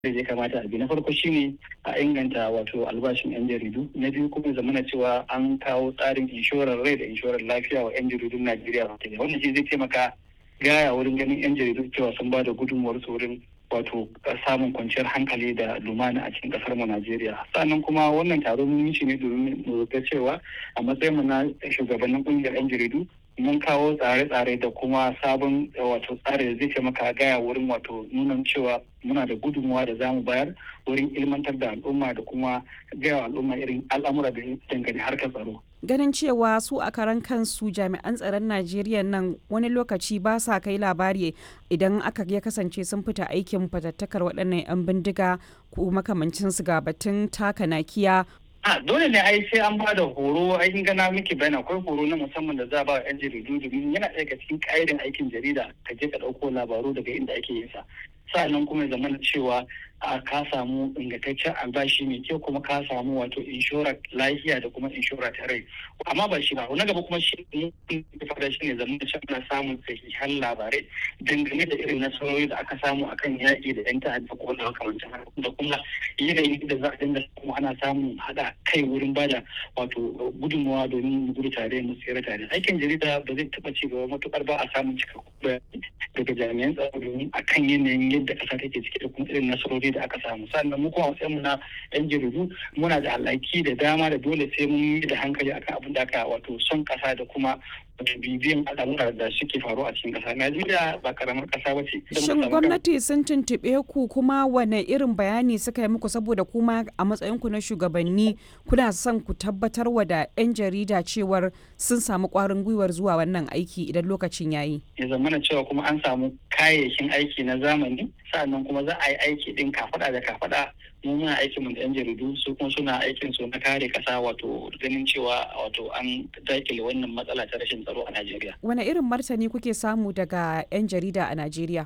da ya kamata a bi na farko shine a inganta wato albashin yan jaridu na biyu kuma zamana cewa an kawo tsarin inshorar rai da inshorar lafiya wa yan jaridun najeriya wannan shi zai taimaka gaya wurin ganin yan jaridu cewa sun ba da gudunmuwar su wurin wato samun kwanciyar hankali da lumana a cikin kasar mu Najeriya. Sannan kuma wannan taro mun yi shi ne domin mu ga cewa a matsayin mu na shugabannin kungiyar 'yan jaridu mun kawo tsare-tsare da kuma sabon wato tsare da zai taimaka gaya wurin wato nuna cewa muna da gudunmuwa da zamu bayar wurin ilmantar da al'umma da kuma gaya al'umma irin al'amura da dangane harkar tsaro. ganin cewa su a karan kansu jami'an tsaron najeriya nan wani lokaci ba sa kai labari idan aka ya kasance sun fita aikin fatattakar waɗannan 'yan bindiga ko makamancin su ga batun taka nakiya a dole ne ai sai an bada horo ai gana miki bayani akwai horo na musamman da za a ba yan jaridu domin yana ɗaya cikin ƙa'idan aikin jarida ka je ka ɗauko labaru daga inda ake yin sa sa'annan kuma ya zamana cewa a ka samu ingantaccen albashi mai kyau kuma ka samu wato inshorar lafiya da kuma inshora ta rai amma ba shi ba na gaba kuma shi ne fada shi ne zama cewa ana samun sahihan labarai dangane da irin nasarori da aka samu akan yaƙi da yan ta'adda ko da makamancin da kuma yanayin da za a dinga samu ana samun haɗa kai wurin bada wato gudunmawa domin mu gudu tare mu tsira tare aikin jarida ba zai taɓa ci gaba matuƙar ba a samun cikakkun bayani daga jami'an tsaro domin akan yanayin yadda ƙasa take ciki da kuma irin nasarori da aka samu sannan mu kuma mu na yan jaridu muna da alhaki da dama da dole sai mun yi da hankali akan abin da aka wato son kasa da kuma wato bibiyan al'amura da suke faru a cikin kasa najeriya ba karamar kasa ba ce shin gwamnati sun tuntuɓe ku kuma wane irin bayani suka yi muku saboda kuma a matsayin ku na shugabanni kuna son ku tabbatar wa da yan jarida cewar sun samu ƙwarin gwiwar zuwa wannan aiki idan lokacin yayi ya zamana cewa kuma an samu kayayyakin aiki na zamani sa'annan kuma za a yi aiki din kafada da kafada mu muna aikin mu da yan jaridu su kuma suna aikin su na kare kasa wato ganin cewa wato an dakile wannan matsala ta rashin tsaro a Najeriya. Wane irin martani kuke samu daga yan jarida a Najeriya?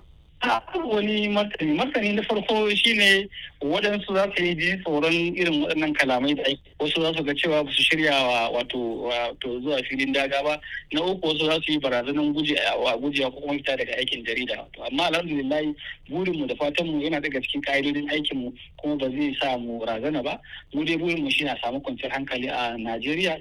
wani martani martani na farko shine waɗansu za su yi ji tsoron irin waɗannan kalamai da ake wasu za su ga cewa ba su shirya wa wato wato zuwa filin daga ba na uku wasu za su yi barazanan gujewa gujewa ko kuma fita daga aikin jarida amma alhamdulillah burin mu da fatan mu yana daga cikin ƙa'idodin aikin mu kuma ba zai sa mu razana ba mu dai burin mu shine a samu kwanciyar hankali a Najeriya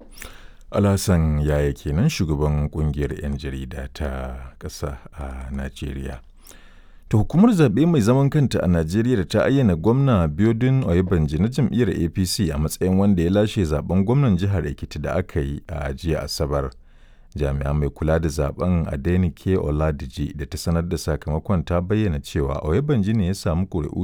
Alhassan yaya kenan shugaban kungiyar 'yan jarida ta ƙasa a Najeriya. ta hukumar zaɓe mai zaman kanta a najeriya da ta ayyana gwamna biodun oyebanji na jam'iyyar apc a matsayin wanda ya lashe zaben gwamnan jihar ekiti da aka yi a jiya asabar jami'a mai kula da zaben adenike oladiji da ta sanar da sakamakon ta bayyana cewa oyebanji ne ya samu ƙuri'u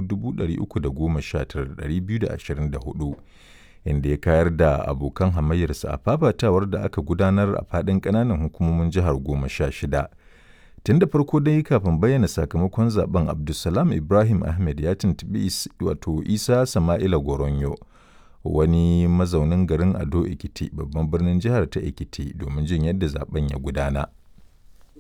319,224 inda ya kayar da abokan hamayyarsa a fafatawar da aka gudanar a faɗin ƙananan hukumomin jihar goma sha shida tun da farko dai kafin bayyana sakamakon zaben abdulsalam ibrahim ahmed ya tuntubi wato isa sama'ila goronyo wani mazaunin garin ado ekiti babban birnin jihar ta ekiti domin jin yadda zaben ya gudana